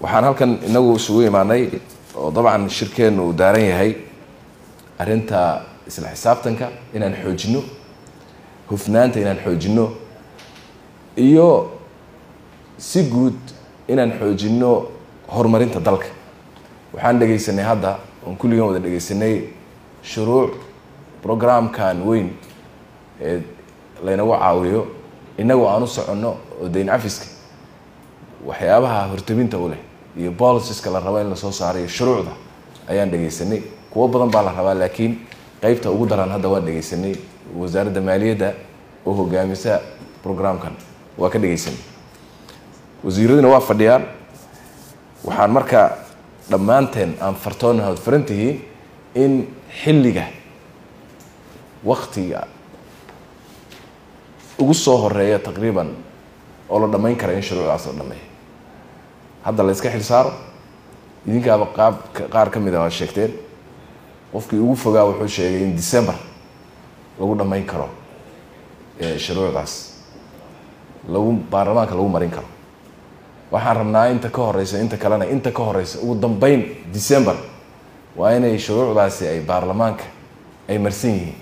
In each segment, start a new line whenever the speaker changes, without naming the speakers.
waxaan halkan inagu isugu imaanay oo dabcan shirkeennu uu daaran yahay arrinta isla xisaabtanka inaan xoojino hufnaanta inaan xoojino iyo si guud inaan xoojino horumarinta dalka waxaan dhegaysanay hadda oon kulligan wada dhegaysanay shuruuc programkan weyn ee laynagu caawiyo inagoo aan u soconno oo dayn cafiska waxyaabaha hortabinta u leh iyo boliciska la rabo in lasoo saarayo shuruucda ayaan dhegaysanay kuwo badan baa la rabaa laakiin qeybta ugu daran hadda waan dhegaysanay wasaaradda maaliyadda oo hogaamisa programkan waa ka dhegaysanay wasiiraduna waa fadhiyaan waxaan marka dhammaanteen aan fartoona hood faran tihiin in xilliga waktiga ugu soo horeeya taqriiban oo la dhammayn kara in shuruucdaas la dhameeyo hadda la iska xil saaro idinkaaba qaab qaar ka mid a waad sheegteen qofkii ugu fogaa wuxuu sheegay in december lagu dhammayn karo shuruucdaas lagu baarlamaanka lagu marin karo waxaan rabnaa inta ka horeysa inta kalena inta ka horeysa ugu dambeyn december waa inay shuruucdaasi ay baarlamaanka ay marsan yihiin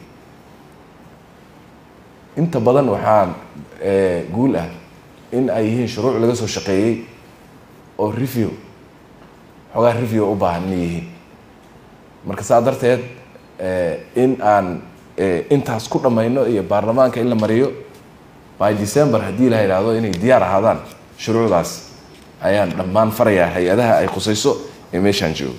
inta badan waxaa guul ah in ay yihiin shuruuc laga soo shaqeeyey oo review xoogaa review u baahan inay yihiin marka saa darteed in aan intaas ku dhammayno iyo baarlamaanka in la mariyo by december haddii la yidhaahdo inay diyaar ahaadaan shuruucdaas ayaan dhammaan farayaa hay-adaha ay khusayso ee meeshaan joogo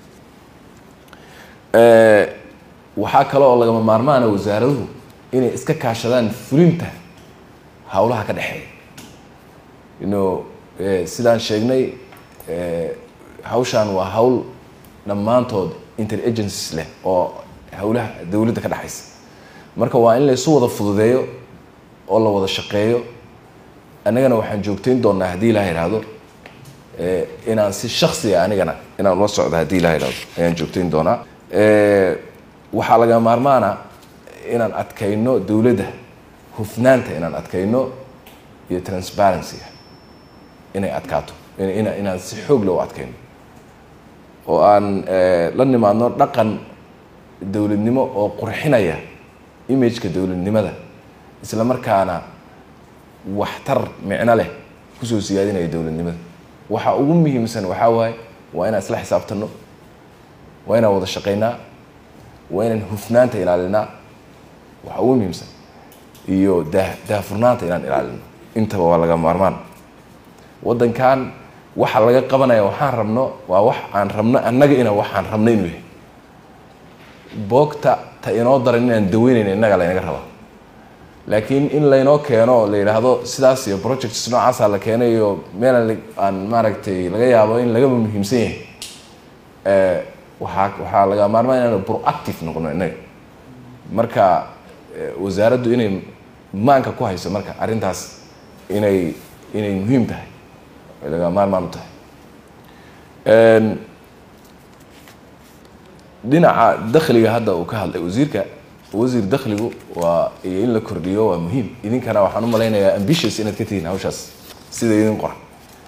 waxaa kale oo lagama maarmaana wasaaraduhu inay iska kaashadaan fulinta howlaha ka dhexeeya ino sidaan sheegnay hawshaan waa hawl dhammaantood interagencies leh oo howlaha dowladda ka dhexaysa marka waa in laysu wada fududeeyo oo la wada shaqeeyo annagana waxaan joogtayn doonaa haddii ilaha idhaahdo inaan si shaksiga anigana inaan ula socdo haddii ilaha idhahdo ayaan joogtayn doonaa waxaa laga maarmaana inaan adkayno dowladda hufnaanta inaan adkayno iyo transparencyga inay adkaato inaan si xoog leh u adkayno oo aan la nimaadno dhaqan dowladnimo oo qurxinaya imageka dowladnimada isla markaana waxtar micno leh kusoo siyaadinaya dowladnimada waxa ugu muhiimsan waxaa waaye waa inaan isla xisaabtano waa inaan wada shaqaynaa waa inaan hufnaanta ilaalinaa waxa ugu muhiimsan iyo daa daahfurnaanta inaan ilaalino intaba waa laga maarmaan waddankan waxa laga qabanaya waxaan rabno waa wax aan rabno annaga ina waxaan rabno inuu yahay boogta ta inoo daran inaan daweynayna innaga laynaga rabaa laakiin in laynoo keeno oo la yidhaahdo sidaas iyo projects noocaasa la keenay iyo meel aan maaragtay laga yaabo in lagaba muhiimsan yahay waxaa waxaa laga maarmaan inaanu proactive noqono innaga marka wasaaraddu inay maanka ku hayso marka arrintaas inay inay muhiim tahay ay laga maarmaan u tahay dhinaca dakhliga hadda uu ka hadlay wasiirka wasiir dakhligu waa iyo in la kordhiyo waa muhiim idinkana waxaan u malaynayaa ambitious inaad ka tihiin hawshaas sida idin qoran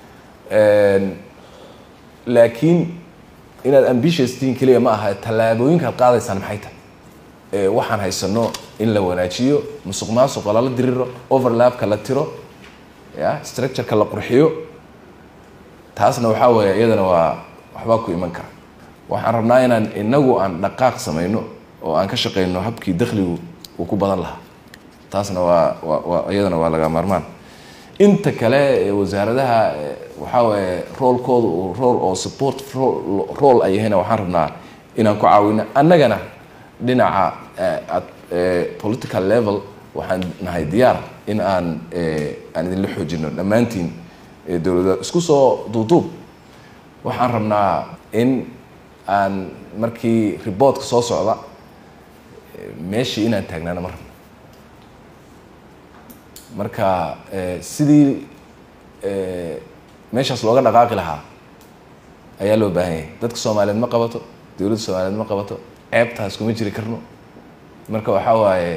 laakiin inaad ambitious tihiin keliya ma aha tallaabooyinkaad qaadaysaan maxay tahay waxaan haysano in la wanaajiyo musuq maasuqa lala diriro overlapka la tiro ya structureka la qurxiyo taasna waxaa weeye iyadana waa waxbaa ku iman kara waxaan rabnaa inaan inagu aan dhaqaaq samayno oo aan ka shaqeyno habkii dakhligu uu ku badan lahaa taasna waa waa iyadana waa laga maarmaan inta kale wasaaradaha waxaa waaye roolkooda uu rool oo support rool ay yahayna waxaan rabnaa inaan ku caawino annagana dhinaca political level waxaan nahay diyaar in aan aan idinla xoojino dhammaantiin dowladda isku soo duuduub waxaan rabnaa in aan markii reportka soo socda meeshii inaan taagnaano ma rabno marka sidii meeshaas looga dhaqaaqi lahaa ayaa loo baahan yahay dadka soomaaliyeed ma qabato dowladda soomaaliyeed ma qabato ceebtaas kuma jiri karno marka waxaa waaye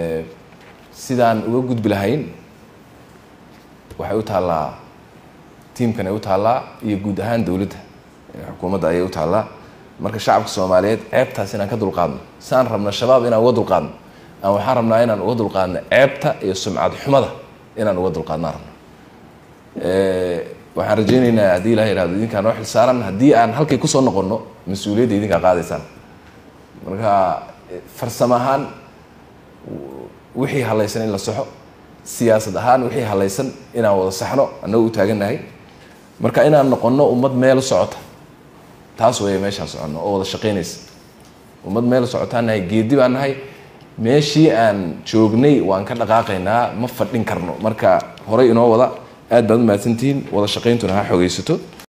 sidaan uga gudbi lahayn waxay u taallaa tiimkan ay u taallaa iyo guud ahaan dowladda xukuumadda ayay u taallaa marka shacabka soomaaliyeed ceebtaas inaan ka dulqaadno saan rabna shabaab inaan uga dulqaadno aan waxaan rabnaa inaan uga dulqaadno ceebta iyo sumcad xumada inaan uga dulqaadnaan rabno waxaan rajaynaynaa haddii ilaha ihahdo idinkaa noo xil saaran haddii aan halkay kusoo noqonno mas-uuliyadda idinkaa qaadaysaan marka farsamo ahaan wixii halaysan in la saxo siyaasad ahaan wixii halaysan inaan wada saxno annago u taagannahay marka inaan noqonno ummad meel socota taas weeye meeshaan soconno oo wada shaqaynaysa ummad meel socotaan nahay geedi baan nahay meeshii aan joognay waan ka dhaqaaqaynaa ma fadhin karno marka horey inoo wada aad baad u mahadsantihiin wada shaqayntuna ha xoogaysato